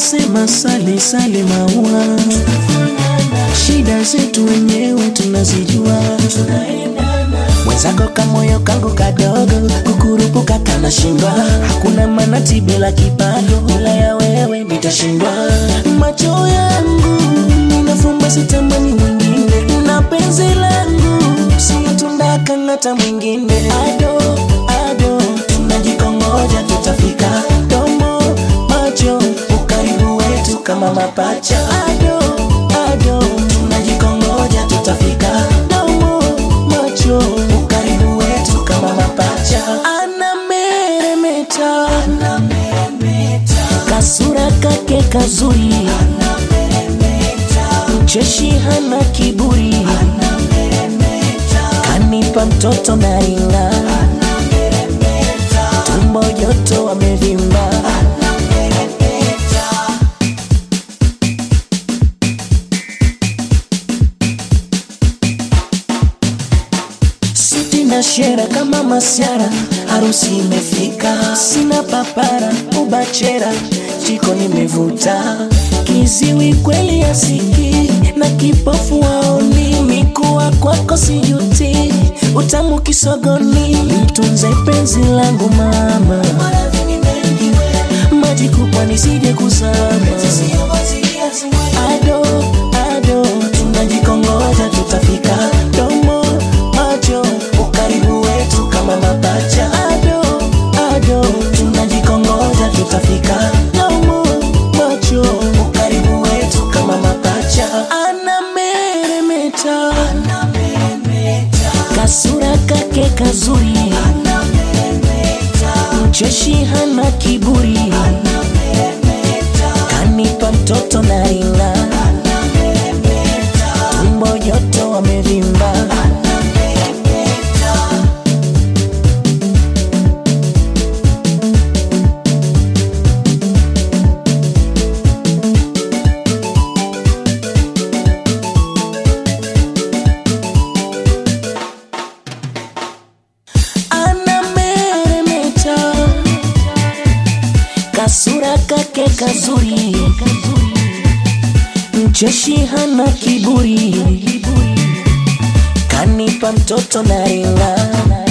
wanasema sale sale maua, shida zetu wenyewe tunazijua. Mwenzako kamoyo kangu kadogo, kukurupuka kanashindwa. Hakuna manati bila kipago, bila ya wewe nitashindwa. Macho yangu ninafumba, sitamani mwingine, na penzi langu sio tunda kang'ata mwingine. Ado ado, tunajikongoja tutafika. Domo macho, ukaribu wetu kama mapacha. Ado ado, tunajikongoja tutafika. Domo macho, ukaribu wetu kama mapacha. Anameremeta, kasura kake kazuri, mcheshi hana kiburi, kanipa mtoto na ringa, tumbo joto amevimba. Suti na shera kama masiara, harusi imefika, sina papara ubachera, jiko nimevuta, kiziwi kweli asiki na kipofu waoni, mikuwa kwako sijuti, utamu kisogoni, mtunze penzi langu mama, maji kubwa nisije kuzama, ado ado, tunajikongoja tutafika, domo macho, ukaribu wetu kama mapacha, ado ado, tunajikongoja tutafika, domo macho, ukaribu wetu kama mapacha, anameremeta, kasura kake kazuri, mcheshi hana kiburi, kanipa mtoto na ringa, tumbo joto wamevimba. anameremeta, kasura kake kazuri, mcheshi hana kiburi, kanipa mtoto na ringa